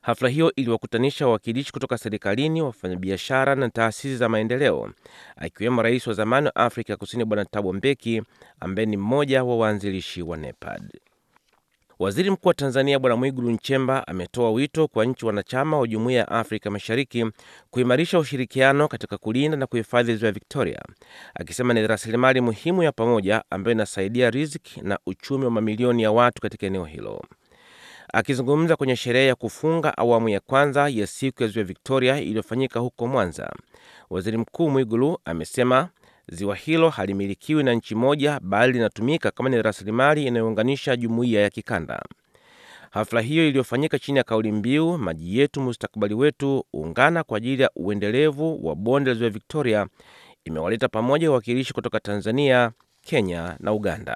Hafla hiyo iliwakutanisha wawakilishi kutoka serikalini, wafanyabiashara na taasisi za maendeleo, akiwemo rais wa zamani wa Afrika Kusini Bwana Thabo Mbeki ambaye ni mmoja wa waanzilishi wa NEPAD. Waziri Mkuu wa Tanzania Bwana Mwigulu Nchemba ametoa wito kwa nchi wanachama wa Jumuiya ya Afrika Mashariki kuimarisha ushirikiano katika kulinda na kuhifadhi ziwa Victoria, akisema ni rasilimali muhimu ya pamoja ambayo inasaidia riziki na uchumi wa mamilioni ya watu katika eneo hilo. Akizungumza kwenye sherehe ya kufunga awamu ya kwanza ya siku ya ziwa Victoria iliyofanyika huko Mwanza, waziri mkuu Mwigulu amesema ziwa hilo halimilikiwi na nchi moja, bali linatumika kama ni rasilimali inayounganisha jumuiya ya kikanda. Hafla hiyo iliyofanyika chini ya kauli mbiu maji yetu mustakabali wetu, ungana kwa ajili ya uendelevu wa bonde la ziwa Victoria, imewaleta pamoja wawakilishi kutoka Tanzania, Kenya na Uganda.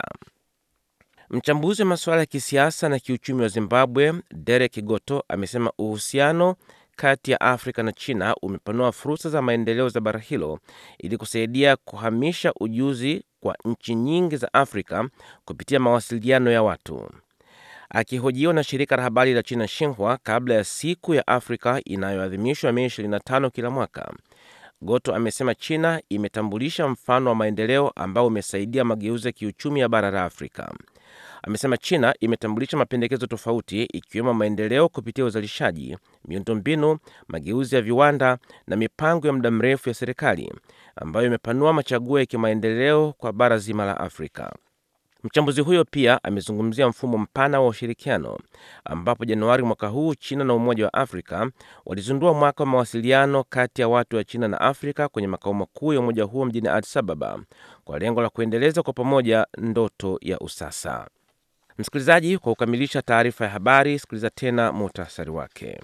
Mchambuzi wa masuala ya kisiasa na kiuchumi wa Zimbabwe, Derek Goto, amesema uhusiano kati ya Afrika na China umepanua fursa za maendeleo za bara hilo ili kusaidia kuhamisha ujuzi kwa nchi nyingi za Afrika kupitia mawasiliano ya watu. Akihojiwa na shirika la habari la China Xinhua kabla ya siku ya Afrika inayoadhimishwa Mei 25 kila mwaka, Goto amesema China imetambulisha mfano wa maendeleo ambao umesaidia mageuzi ya kiuchumi ya bara la Afrika. Amesema China imetambulisha mapendekezo tofauti ikiwemo maendeleo kupitia uzalishaji, miundombinu, mageuzi ya viwanda na mipango ya muda mrefu ya serikali ambayo imepanua machaguo ya kimaendeleo kwa bara zima la Afrika. Mchambuzi huyo pia amezungumzia mfumo mpana wa ushirikiano ambapo Januari mwaka huu China na Umoja wa Afrika walizindua mwaka wa mawasiliano kati ya watu wa China na Afrika kwenye makao makuu ya umoja huo mjini Addis Ababa kwa lengo la kuendeleza kwa pamoja ndoto ya usasa. Msikilizaji, kwa kukamilisha taarifa ya habari, sikiliza tena muhtasari wake.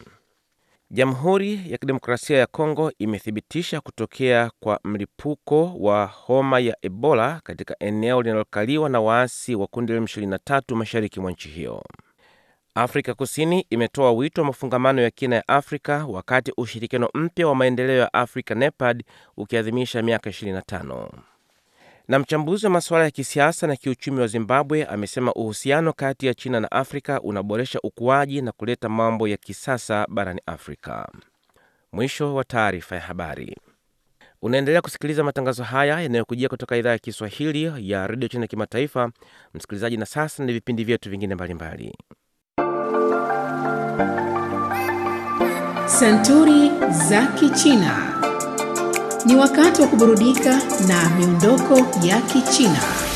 Jamhuri ya Kidemokrasia ya Kongo imethibitisha kutokea kwa mlipuko wa homa ya Ebola katika eneo linalokaliwa na waasi wa kundi la M23 mashariki mwa nchi hiyo. Afrika Kusini imetoa wito wa mafungamano ya kina ya Afrika wakati ushirikiano mpya wa maendeleo ya Afrika NEPAD ukiadhimisha miaka 25 na mchambuzi wa masuala ya kisiasa na kiuchumi wa Zimbabwe amesema uhusiano kati ya China na Afrika unaboresha ukuaji na kuleta mambo ya kisasa barani Afrika. Mwisho wa taarifa ya habari. Unaendelea kusikiliza matangazo haya yanayokujia kutoka idhaa ya Kiswahili ya redio China kimataifa. Msikilizaji, na sasa ni vipindi vyetu vingine mbalimbali. Santuri za Kichina ni wakati wa kuburudika na miondoko ya Kichina.